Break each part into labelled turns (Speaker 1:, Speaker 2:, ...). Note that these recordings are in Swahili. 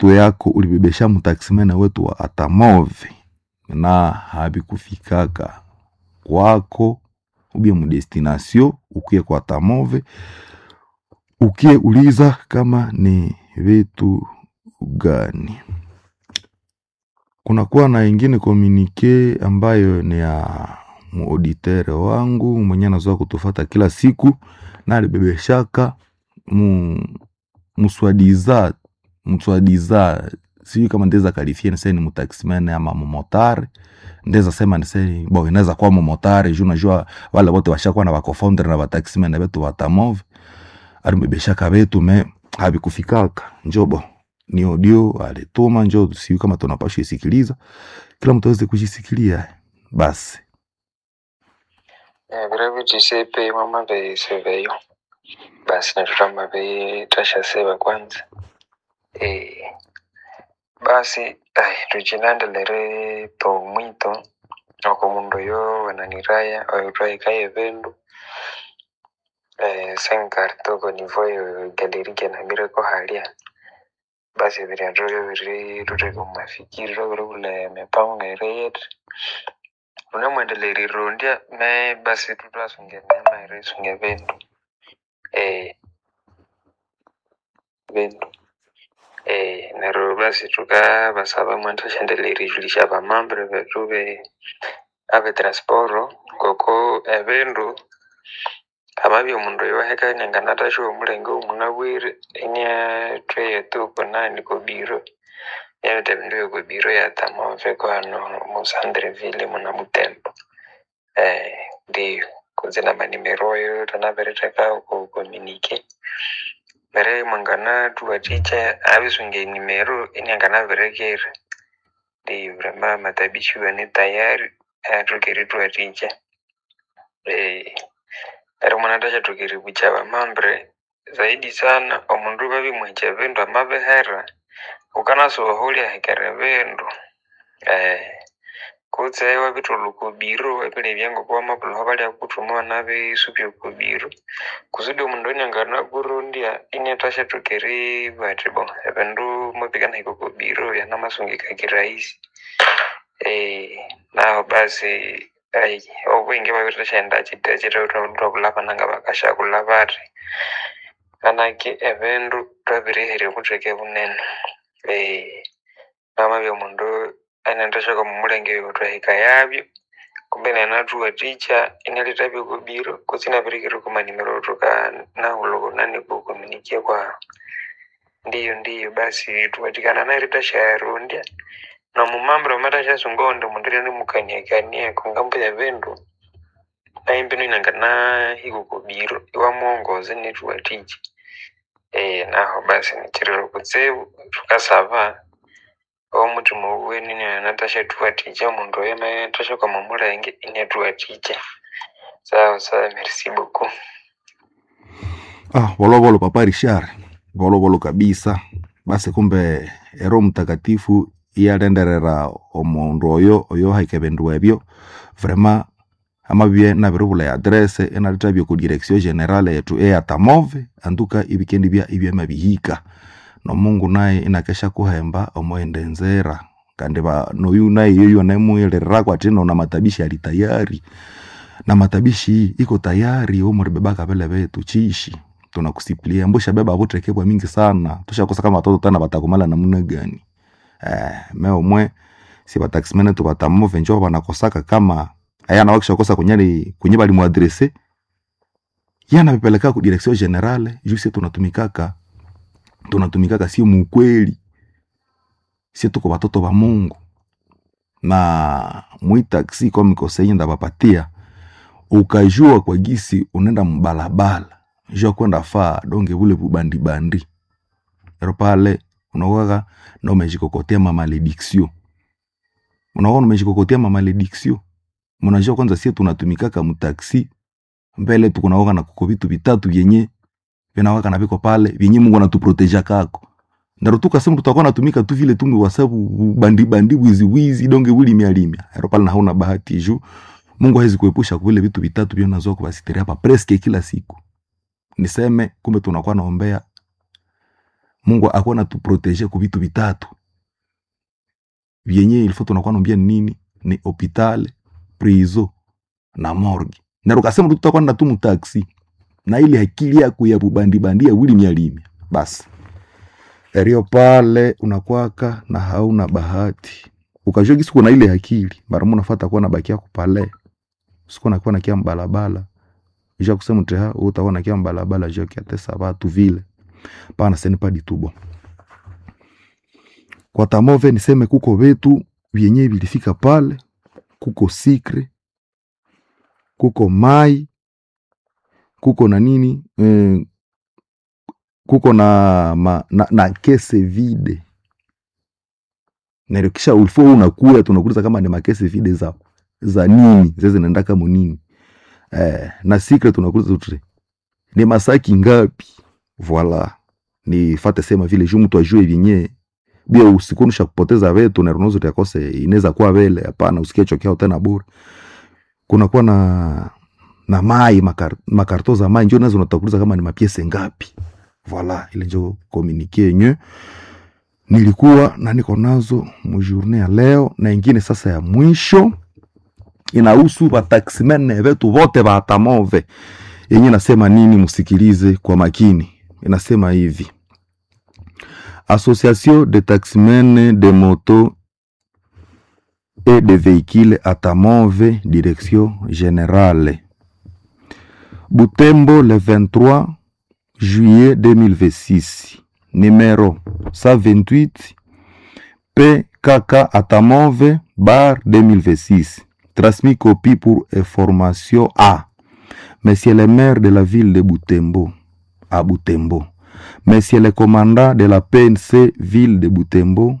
Speaker 1: vitu yako ulibebesha mtaksimene wetu wa atamove na habikufikaka kwako ubie mudestination ukie kwa atamove ukie uliza kama ni vitu gani kunakuwa na ingine komunike ambayo ni ya muauditere wangu mwenye anazoa kutufata kila siku na alibebeshaka mu muswadiza mswadiza sijui kama ndeza kalifie nise ni mutaxman ama mumotare ndeza sema nise bo inaweza kuwa mumotare juu najua wale wote washakuwa na bakofounder na bataxman betu batamove alimbebeshaka betu me habikufikaka njobo ni audio alituma njo sijui kama tunapashwa isikiliza kila mtu aweze kujisikilia basi
Speaker 2: viravitisepe mama veiseveyo basi natutama veitashaseva kwanza e, basi ai tuchilandelere to mwito oko mundu yo wananiraya oitwaikaye vendu eh, senkartoko nivoyo galerike namireko halia basi viriatoyo viri tuteko mafikiri roviri kule mipango ereyet unamwendeleri rondia me basi tutwasunge mema eresunge vendu eh, vendu eh, nero basi tukavasava mwantashendeleri julisha vamambre vetu ve ave transporo koko evindu amavyo mundu yoheka nyanganatashi omulenge omunabwire inia tweyetuko nani kobiro yavita vindu vyekobiro yatamove kwano musandreville muna butembo eh, ndiyo kuzina manimeroyo tanavereteka kukomunike mere mwangana tuwaticha avisunge nimero iniangana verekere ndiyo vrema matabishiwa ni tayari atukeri tuwaticha eh, ari mwanatacha tukiri kuchava mambre zaidi sana omundu vavimwecha vindu amavihera ukanasuvahulia hekere vindu eh, kutse wavitulu kubiro evile vyango kwa mapulo valia kutumua nave supyo kubiro kusudi omundu onyangana kurundia inetasha tukiri vatibo evindu mopikana hiko kubiro yanamasungika kirahisi eh, naho basi ai obwingi vavitashaenda chite chitautovulava nanga vakashakulava vari kanaki evindu twavirihere vuteke vunene eh, mama vya mundu anendeshaka mumulenge yotwahika yavyo kumbe nena tuwaticha inaleta vyokubiro kusina virikiri kumanimiro tuka nahulo nani kukomunikie kwa ndiyo ndiyo basi tuwatikana narita shayarondia na mumambira matashasungonde mundireni mukaniakanie kungambo ya vindu naimbino inangana hikukubiro iwamuongoze nituwaticha eh, naho basi nichirero kutsevu tukasava omutima uweni natasha tuwaticha mundu oyo natasha kwa mamulenge ine tuwaticha sawa sawa merci beaucoup
Speaker 1: ah volovolo papa richard volovolo kabisa basi kumbe ero mtakatifu iyalenderera omundu oyo oyo haike bindu ebyo vrema amabye nabiribula ya adrese enalithabya ku direction generale yetu eyatamove anduka ibikendi bya ibyamabihika nomungu naye inakesha kuhemba omoende nzera kandi ba noyu naye yoyo namuyelererako ati nona matabishi ali tayari na matabishi iko tayari omuribebaka vile vetu chishi tunakusipilia mbusha beba vutekebwa mingi sana tushakosa kama watoto tana batakumala namuna gani eh, me omwe si bataximene tu batamove njo banakosaka kama ayana wakishakosa kunyali kunye bali muadrese yana bipeleka ku direction generale juu tunatumikaka tunatumikaka sio mukweli sie tuko batoto ba mungu na mwitaksi komikosenye ndabapatia ukajua kwa gisi unaenda mbalabala jua kwenda faa donge bule bubandibandi ero pale unakwaka na umejikokotea mamalediksio unakuwa umejikokotea mamalediksio mnajua kwanza sie tunatumikaka mtaksi mbele tukunawaka na kuko vitu vitatu vyenye vinawaka na viko pale vyenye mungu anatuproteja kako ndaro tukasema tutakuwa natumika tu vile tumu wasabu bandi bandi wizi wizi donge wili mia limia ero pale na hauna bahati juu mungu hawezi kuepusha vile vitu vitatu vyo nazoa kubasitiri hapa preske kila siku niseme kumbe tunakuwa naombea mungu akuwa natuprotege ku vitu vitatu vyenye ilifo tunakuwa nambia ni nini ni hopitale prizo na morgue na ukasema tu tutakuwa na tu mtaksi na ile akili yako ya bubandibandia wili mialimi basi erio pale unakwaka na hauna bahati ukajua gisi kuna ile akili mara moja unafuata kuwa na baki yako pale siku nakuwa nakia mbalabala ija kusema teha utakuwa nakia mbalabala jua kiatesa watu vile pana seni pa ditubo kwa tamove niseme kuko vetu vyenye vilifika pale kuko sikre kuko mai kuko na nini eh, kuko na, ma, na, na kese vide narikisha ulifo unakuya tunakuuliza kama ni makese vide za za nini zeze zinaenda kama nini eh, na secret tunakuuliza tu ni masaki ngapi voila ni fate sema vile juu mtu ajue vyenye bia usikunusha kupoteza vetu na runozo yakose inaweza kuwa vele hapana usikie chokea tena bure kunakuwa na na mai makar, makarto za mai njo nazo natakuuliza kama ni mapiese ngapi voila ile njo komunike yenye nilikuwa na niko nazo mujourne ya leo na ingine sasa ya mwisho inahusu bataximene vetu vote batamove yenye nasema nini msikilize kwa makini inasema hivi association de taximene de moto et de véhicules atamove direction générale butembo le 23 juillet 2026 numéro 128 PKK Atamove bar 2026 transmis copie pour information à Monsieur le maire de la ville de Butembo à Butembo Monsieur le commandant de la PNC ville de Butembo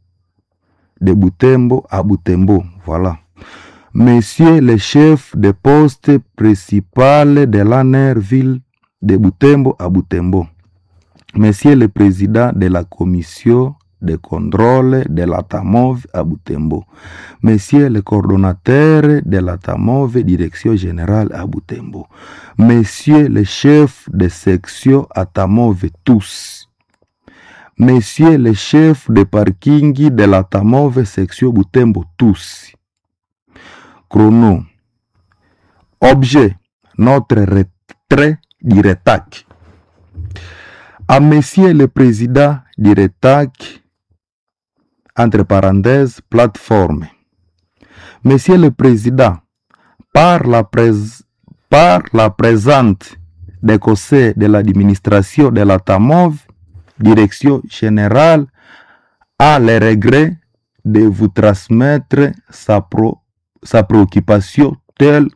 Speaker 1: de Butembo à Butembo voilà Monsieur le chef de poste principal de l'ANER ville de Butembo à Butembo Monsieur le président de la commission de contrôle de la TAMOV à Butembo, Monsieur le coordonnateur de la TAMOV direction générale à Butembo, Monsieur le chef de section à TAMOV tous, Monsieur le chef de parking de la TAMOV section Butembo tous. Chrono. Objet. Notre retrait du RETAC à Monsieur le Président du RETAC, entre parenthèses, plateforme. Monsieur le Président, par la, prés- par la présente des conseils de l'administration de la TAMOV, direction générale, a le regret de vous transmettre sa, pro- sa préoccupation telle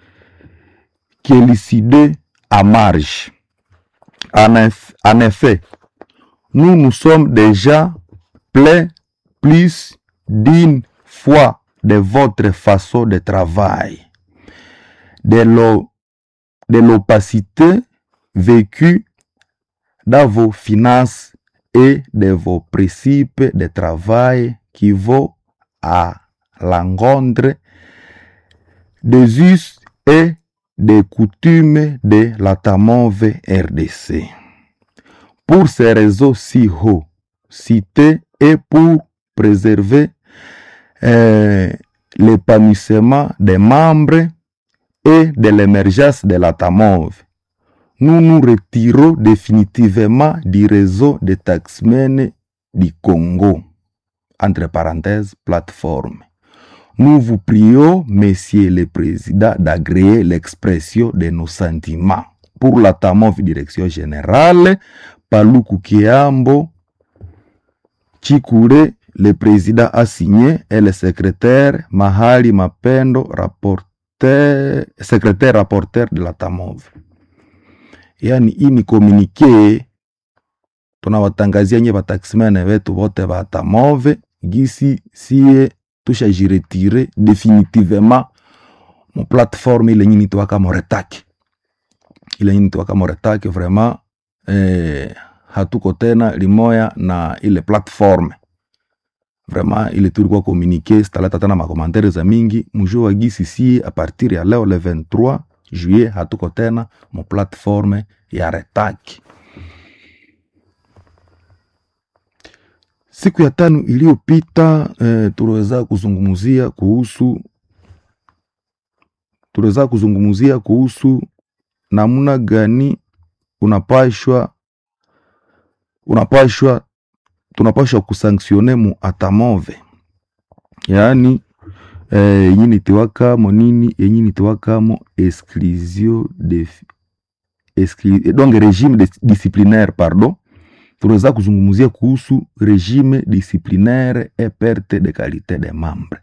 Speaker 1: qu'élucidée à marge. En, eff- en effet, nous nous sommes déjà plaints plus d'une fois de votre façon de travail, de l'o- de l'opacité vécue dans vos finances et de vos principes de travail qui vont à l'encontre des us et des coutumes de la TAMOV RDC. Pour ces réseaux si hauts cités et pour préserver euh, l'épanouissement des membres et de l'émergence de la TAMOV, nous nous retirons définitivement du réseau des taxmen du Congo, entre parenthèses, plateforme. Nous vous prions, Monsieur le Président, d'agréer l'expression de nos sentiments. Pour la TAMOV Direction Générale, Paluku Kiambo, Chikure, le Président a signé, et le secrétaire Mahali Mapendo, rapporteur, secrétaire rapporteur de la TAMOV. Yani hii ni komunike tunawatangazia nye bataximene wetu wote ba TAMOV gisi sie tushajiretire definitivement mu plateforme ile nyini tuwaka moretaki ile nyini tuwaka moretaki vraiment eh, hatuko tena limoya na ile platforme vraiment ile tulikuwa communique sitaleta tena makomantere za mingi mujue wa gisi sie a partir ya leo le 23 juillet hatuko tena mu platforme ya retaki siku ya tano iliyopita eh, tuliweza kuzungumzia kuhusu tuliweza kuzungumzia kuhusu namna gani unapashwa unapashwa tunapashwa kusanktione mu atamove yaani eh, yenye nitiwakamo nini yenye nitiwakamo exclusion de exclu, donc regime de, disciplinaire pardon tunaweza kuzungumzia kuhusu regime disciplinaire et perte de qualité des membres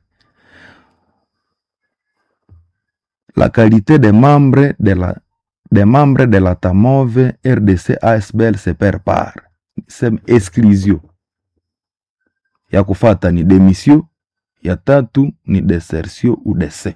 Speaker 1: la qualité des membres de la des membres de la TAMOVE RDC ASBL se perd par sem exclusion ya kufata ni demission ya tatu ni desertion ou dese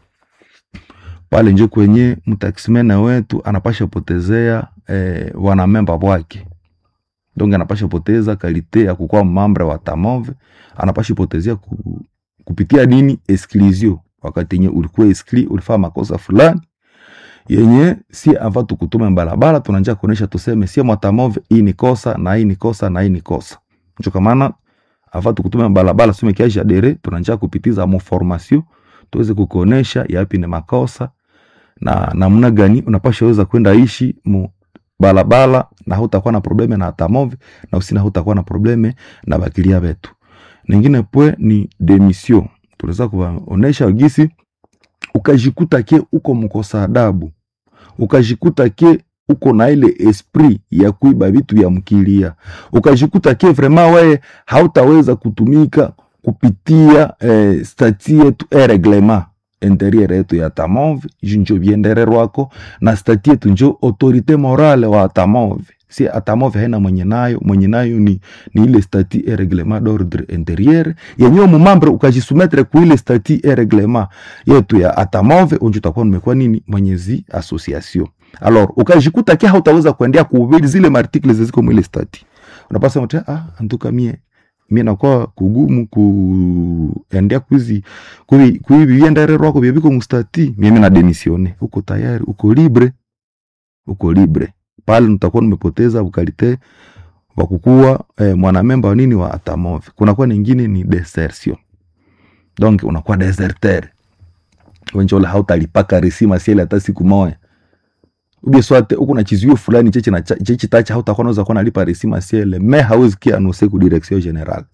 Speaker 1: pale njo kwenye mtaksimena wetu anapasha potezea eh, wanamemba wake donc anapasha poteza kalite ya kukuwa mambre wa tamove anapasha potezea ku, kupitia nini exclusion wakati yenye ulikuwa exclu ulifaa makosa fulani yenye si ava tukutume mbalabala tunanja kuonesha tuseme sie mwatamove hii ni kosa na hii ni kosa na hii ni kosa njo kamana ava tukutume mbalabala sume kiaja dere tunanja kupitiza mo formation tuweze kukuonesha yapi ni makosa na namna gani unapasha weza kwenda ishi mu balabala na hutakuwa na probleme na atamove na usina hutakuwa na probleme na bakilia betu ningine pwe ni demission tunaweza kuwaonesha gisi ukajikuta ke uko mkosa adabu ukajikuta ke uko na ile esprit ya kuiba vitu vya mkilia ukajikuta ke vraiment wewe hautaweza kutumika kupitia eh, stati yetu e reglement interieur yetu ya tamove ju njo viendererwako na stati yetu njo autorite morale wa atamove si atamove haina mwenye nayo mwenye nayo ni, ni ile stati e reglement d'ordre interieur yenyewe mumambre ukajisumetre ku ile stati e reglement yetu ya atamove unjo utakuwa numekuwa nini mwenyezi association alors ukajikuta kia hautaweza kuendea kuhubiri zile martikle ziziko mwile stati unapasa mte ah antuka mie mie nakuwa kugumu kuendea kuizi kuiviendererwako vyeviko mustati mimi na demisione uko tayari uko libre uko libre pale nitakuwa nimepoteza ukalite wa kukuwa eh, mwanamemba wa nini wa atamove kunakuwa ningine ni desertion donc unakuwa deserter wenjola hautalipaka resima siele hata siku moya ubie swate uko na chizio fulani cheche na cheche tacha hautakuwa unaweza kuwa nalipa resima siele me hauzi kia anose ku direction general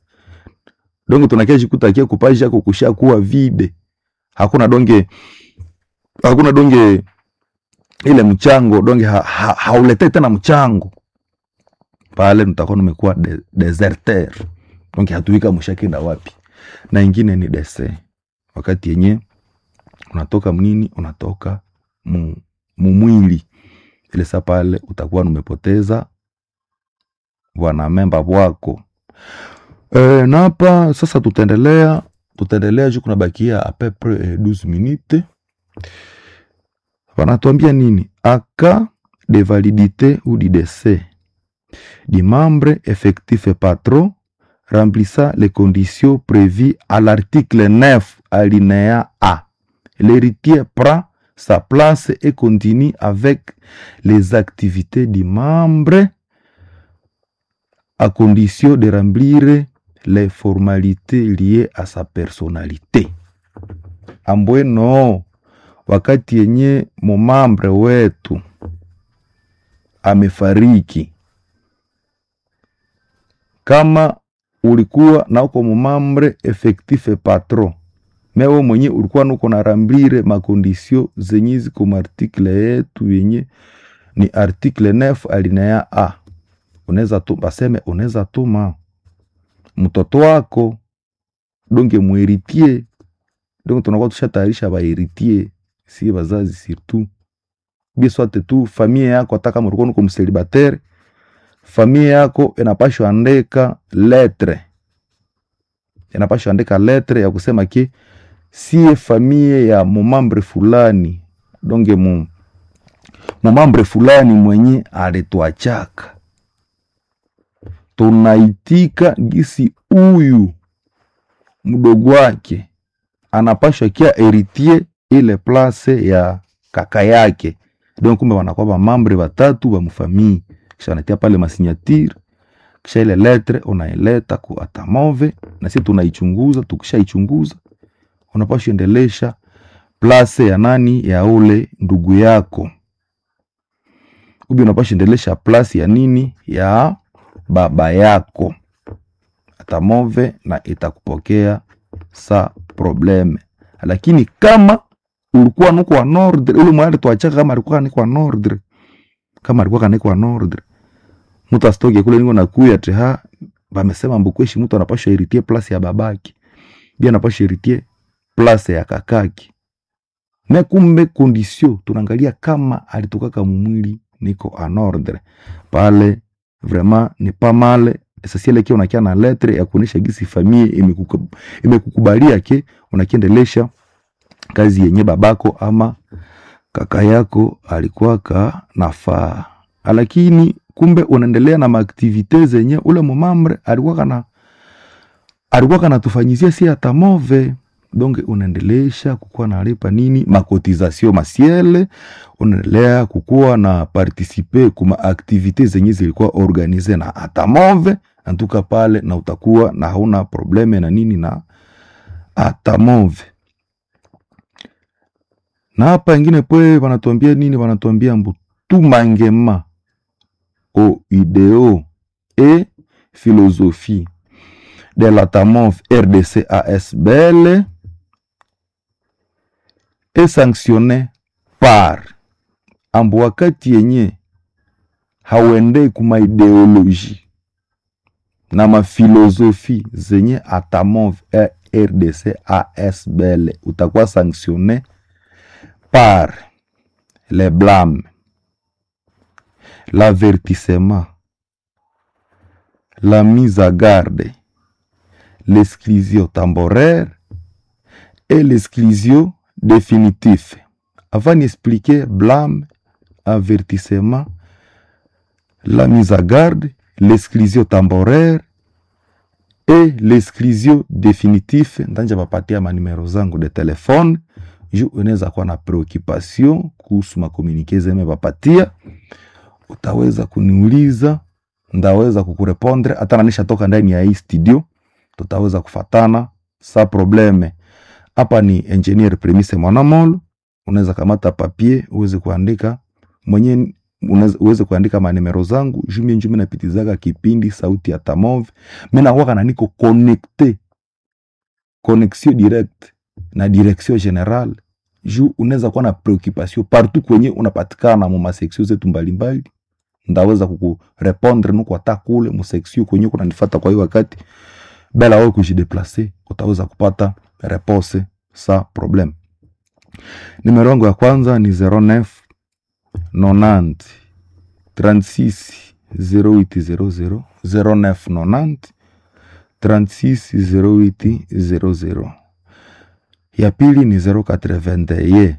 Speaker 1: donc tunakia jikuta kia kupasha kukusha kuwa vide hakuna donge hakuna donge ile mchango donge ha, ha, hauletei tena mchango pale mtakuwa nimekuwa de, deserter donge hatuika mshakenda wapi na ingine ni dese wakati yenye unatoka mnini unatoka mu, mumwili ile sa pale utakuwa numepoteza wanamemba wako e, na hapa sasa tutaendelea tutaendelea juu kunabakia apepre eh, 12 minute wanatuambia nini aka de validité ou du décès du membre effectif et patron remplissant les conditions prévues à l'article 9 alinéa A. L'héritier prend sa place et continue avec les activités du membre à condition de remplir les formalités liées à sa personnalité. Ambweno, wakati yenye mumambre wetu amefariki, kama ulikuwa na uko mumambre effectif patron mewe mwenye ulikuwa nuko na rambire makondisio zenye ziko martikle yetu yenye ni artikle 9 alinea a unaweza tu baseme unaweza tuma mtoto wako donge muheritie donge tunakuwa tushatayarisha baheritie si bazazi surtout biswate tu famia yako hata kama ulikuwa nuko mselibatere famia yako inapashwa andika letre inapashwa andika letre ya kusema ki sie famie ya mumambre fulani donge mu mumambre fulani mwenye alitwachaka tunaitika gisi huyu mdogo wake anapashwa kia eritie ile place ya kaka yake don kumbe wanakuwa bamambre batatu bamufamii kisha wanatia pale masinyatire kisha ile letre unaileta ku atamove na sisi tunaichunguza tukishaichunguza unapaswa endelesha place ya nani ya ule ndugu yako ubi unapaswa endelesha place ya nini ya baba yako atamove na itakupokea sa probleme lakini kama ulikuwa nuko wa nordre ule mwali tuachaka kama alikuwa niko wa nordre kama alikuwa kaniko wa nordre mtu asitoke kule niko nakuya teha bamesema mbukweshi mtu anapaswa iritie place ya babaki bia anapaswa iritie place ya kakaki me kumbe kondisio tunaangalia kama alitokaka mumwili niko en ordre pale vraiment ni pas mal essentiel kia unakia na lettre ya kuonesha gisi famille imekuku- imekukubalia ke unakiendelesha kazi yenye babako ama kaka yako alikuwaka nafaa lakini kumbe unaendelea na maaktivite zenye ule mumambre alikuwaka na alikuwaka natufanyizia si atamove donc unaendelesha kukuwa nalipa nini makotizasio masiele unaendelea kukuwa na partisipe kuma aktivite zenye zilikuwa organize na atamove antuka pale na utakuwa na hauna probleme na nini na atamove na hapa ingine pwe wanatuambia nini wanatuambia mbu tumangema au ideo et philosophie de la TAMOV RDC ASBL est sanctionné par ambu wakati yenye hauendei kuma ideoloji na mafilosofi zenye atamov eh, RDC ASBL utakuwa sanctionné par le blâme l'avertissement la mise à garde l'exclusion temporaire et l'exclusion définitive. Avant d'expliquer blâme, avertissement, la mise à garde, l'exclusion temporaire et l'exclusion définitive, ndanja papatia manimero zangu de telefone juu unaweza kuwa na preoccupation kuhusu makomunike zeme papatia, utaweza kuniuliza, ndaweza kukurepondre hata nanisha toka ndani ya hii studio tutaweza kufatana sa probleme. Hapa ni engineer Premise Mwanamolo, unaweza kamata papier uweze kuandika mwenye unaweza- uweze kuandika manimero zangu jumi njumi napitizaga kipindi sauti ya Tamove. Mimi nakuwa na niko connecte connexion direct na direction general juu unaweza kuwa na preoccupation partout kwenye unapatikana mu maseksio zetu mbalimbali, ndaweza kukurepondre nuko hata kule mu seksio kwenye kunanifata kwa hiyo wakati bila wewe kujideplace utaweza kupata repose sa problem. Nimero yangu ya kwanza ni 09 90 36 0800 09 90 36 0800. Ya pili ni 081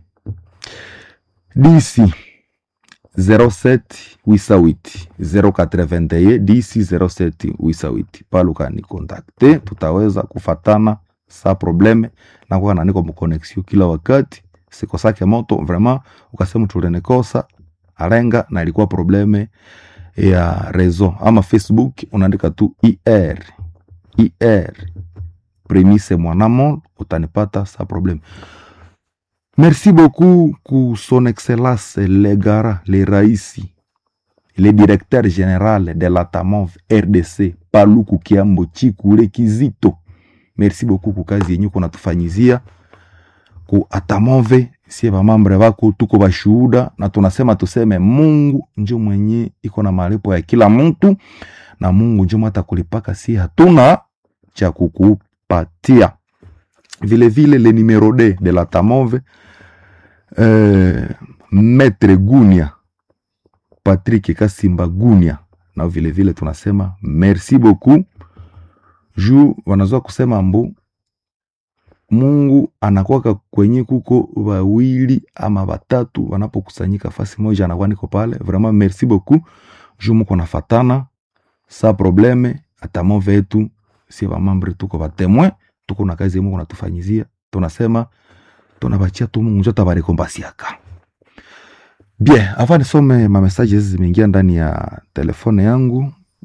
Speaker 1: DC 07 wisawiti 081 DC 07 wisawiti paluka ni kontakte, tutaweza kufatana sa probleme na kuwa na niko mkonexio kila wakati sikosake moto vraiment, ukasema tulenekosa alenga na ilikuwa probleme ya rezo ama Facebook, unaandika tu IR IR premise mwanamo utanipata sa probleme. Merci beaucoup ku son excellence le gara le raisi le directeur général de la TAMOV RDC Paluku Kiambo Chikule Kizito. Merci beaucoup ku kazi yenye kunatufanyizia ku atamove sie bamambre bako tuko bashuhuda, na tunasema tuseme Mungu njo mwenye iko na malipo ya kila mtu, na Mungu njo mata kulipaka, si hatuna cha kukupatia. Vile vile le numero d de la tamove euh, Maître Gunia Patrick Kasimba Gunia, na vile vile tunasema merci beaucoup juu wanazoa kusema mbu Mungu anakwaka kwenye kuko wawili ama watatu wanapokusanyika fasi moja, anakuwa niko pale. Vraiment merci beaucoup juu muko nafatana sa probleme atamove yetu si bamambre tuko batemwe tuko na kazi Mungu natufanyizia, tunasema tunabachia tu Mungu njo tabarekombasiaka bien. Avant nisome ma messages zimeingia ndani ya telefone yangu,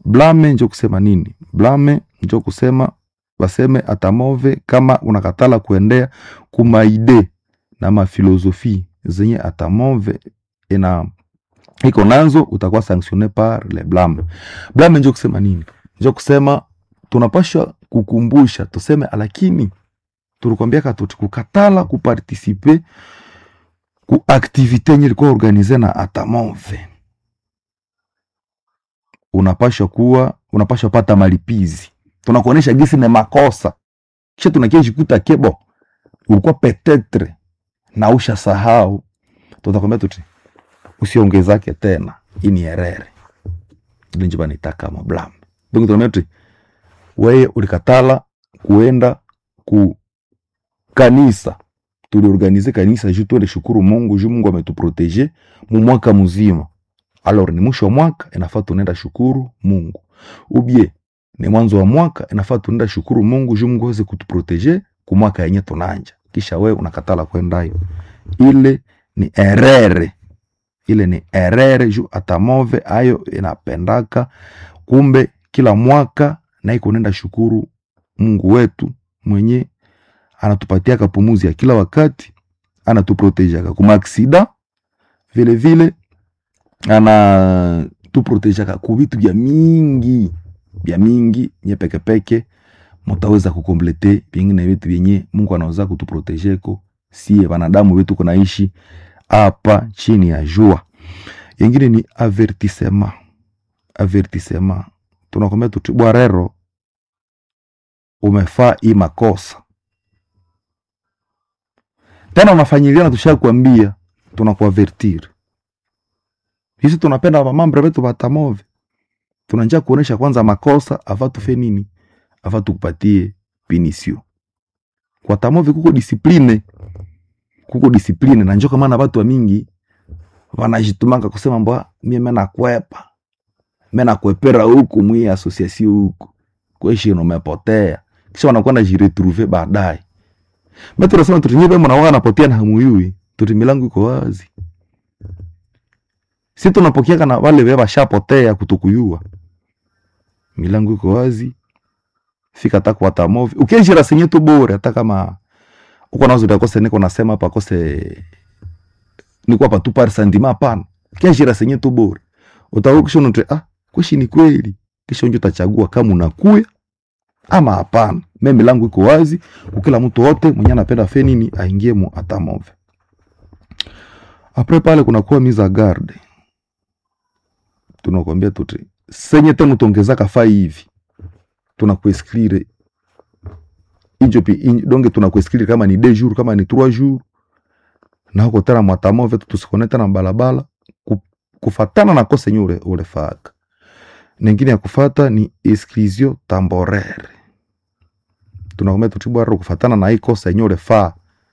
Speaker 1: blame njo kusema nini blame njo kusema baseme atamove kama unakatala kuendea kumaide na mafilosofi zenye atamove ina iko nazo utakuwa sanctionne par le blame blame njo kusema nini njo kusema tunapasha kukumbusha tuseme lakini tulikwambiaka tuti kukatala kupartisipe ku aktivite yenye ilikuwa organize na atamove unapasha kuwa unapasha pata malipizi tunakuonesha gisi ni makosa kisha tunakiejikuta kebo ulikuwa petetre na usha sahau tutakwambia tuti usiongezake tena ini erere ile njo banitaka mablam donc tunaambia tuti weye ulikatala kuenda ku kanisa tuliorganize kanisa juu tuende shukuru mungu juu mungu ametuprotege mu mwaka mzima alors ni mwisho wa mwaka inafaa tunaenda shukuru mungu ubie ni mwanzo wa mwaka inafaa tunaenda shukuru mungu juu mungu aweze kutuprotege ku mwaka yenye tunanja kisha we unakatala kwendayo ile ni erere ile ni erere juu atamove ayo inapendaka kumbe kila mwaka naiko nenda shukuru mungu wetu mwenye anatupatia kapumuzi ya kila wakati anatuprotejaka kumaaksida vile vile anatuprotejaka ku vitu vya mingi vya mingi nye pekepeke mutaweza kukomplete vingine vitu vyenye mungu anaweza kutuprotejeko sie wanadamu wetu kunaishi hapa chini ya jua yengine ni avertisema avertisema tunakwambia tuti bwarero umefaa hii makosa tena unafanyiliana tusha kuambia tunakuavertir hisi tunapenda wamambre wetu watamove tunanja kuonesha kwanza makosa ava tufe nini ava tukupatie pinisio kwa tamove kuko disipline kuko disipline na njo kamana watu wa mingi wanajitumanga kusema mbwa mie menakwepa menakwepera huku mwi asosiasio huku kweshino umepotea kisha wanakuwa najiretrouve baadaye me tunasema tutinyive mnawaga napotea na hamuyui tuti milango iko wazi si tunapokeaka na wale we washapotea kutukuyua milango iko wazi fika hata kwa tamovi ukienjira senye tu bure hata kama uko nazo utakose niko nasema hapa kose niko hapa tu par sentiment hapana kienjira senye tu bure utakuwa kisha unote ah kweshi ni kweli kisha unjo utachagua kama unakuya ama hapana me milango iko wazi ukila mtu wote mwenye anapenda fe nini aingie mu atamove apres pale kunakuwa mise garde tunakwambia tuti senye tena utongezaka fai hivi tunakuesklire injo pi in, donge tunakuesklire kama ni deux jours kama ni trois jours na huko tena mwatamove tusikone tena balabala ku, kufatana na kosa yenye ule, ulefaka ningine ya kufata ni exclusion temporaire tunakwambia tutibwara kufatana na hii kosa yenye ulefaa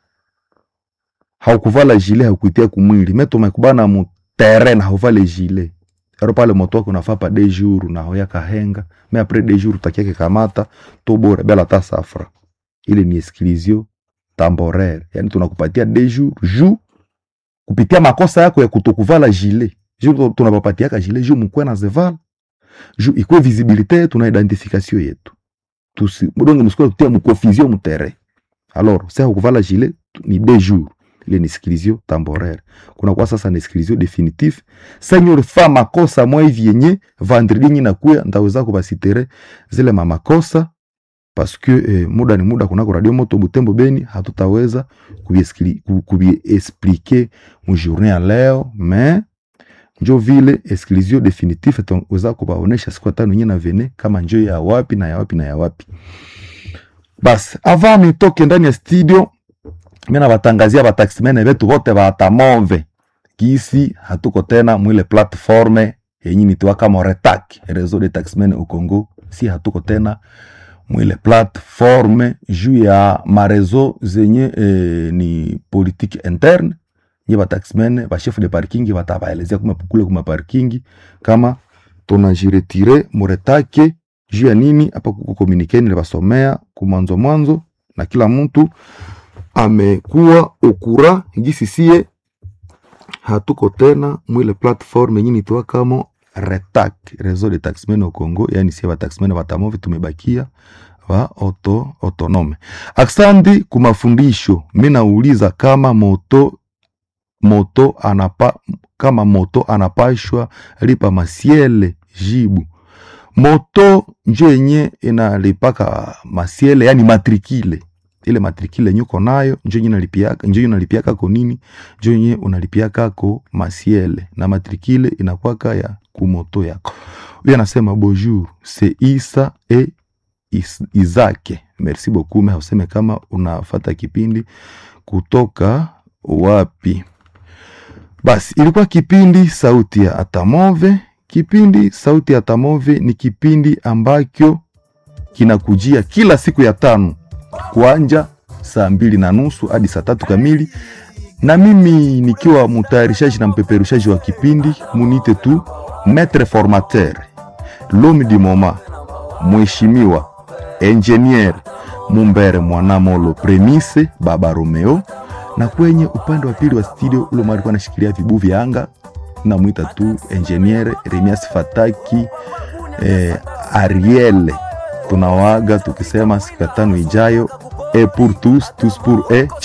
Speaker 1: haukuvala jile haukuitia kumwili me tumekubana mu terrain hauvale jile ero pale moto wako unafaa pa de jour na hoya kahenga me apres de jour utakiake kamata to bora bela ta safra ile ni exclusion temporaire yani tunakupatia de jour ju kupitia makosa yako ya kutokuvala jile ju tunapapatiaka jile ju mukwe na zevala ju ikwe visibilité tuna identification yetu tusi mudonge musikuwa tutia mukonfusion mutere alors sa kuvala gilet ni deux jours ile ni exclusion temporaire kuna kwa sasa ni exclusion definitive senyor fa makosa mwa hivi yenye vendredi nyi nakuya ndaweza kubasitere zile mamakosa parce que eh, muda ni muda kunako radio moto butembo beni hatutaweza kubiexplike mu journée ya leo mais njo vile exclusion definitive taweza kubaonesha siku tano nye na vene kama njo ya wapi na ya wapi na ya wapi basi ava nitoke ndani ya studio mina batangazia bataximene betu bote batamove kisi hatuko tena mwile platforme yenye nitiwaka moretak reseau de taximene au Congo si hatuko tena mwile platforme juu ya marezo zenye eh, ni politique interne nye bataximene bachef de parking batabaelezea kule kuma parking kama tunajiretire muretake juu ya nini hapa kuko komunikeni libasomea kumwanzo mwanzo na kila mtu amekuwa okura gisi sie hatuko tena mwile platform yenye nitoa kama RETAC, réseau de taxmen au Congo, yani sie bataxmen batamove tumebakia wa auto, autonome. Aksandi kumafundisho, mi nauliza kama moto moto anapa, kama moto anapashwa lipa masiele jibu moto njo yenye inalipaka masiele yani matrikile ile matrikile nyuko nayo njo yenye nalipiaka njo yenye unalipiaka ko nini njo yenye unalipiaka ko masiele na matrikile inakwaka ya kumoto yako huyo anasema bonjour c'est Isa e Is, Izake merci beaucoup me useme kama unafata kipindi kutoka wapi basi ilikuwa kipindi sauti ya atamove kipindi sauti ya tamove ni kipindi ambacho kinakujia kila siku ya tano kuanja saa mbili na nusu hadi saa tatu kamili na mimi nikiwa mtayarishaji na mpeperushaji wa kipindi munite tu maître formateur l'homme du moment mheshimiwa engineer mumbere mwanamolo premise baba romeo na kwenye upande wa pili wa studio ule mwa alikuwa anashikilia vibu vya anga namwita tu engineer remias fataki eh, ariel tunawaga tukisema siku ya tano ijayo e pour tous tous pour e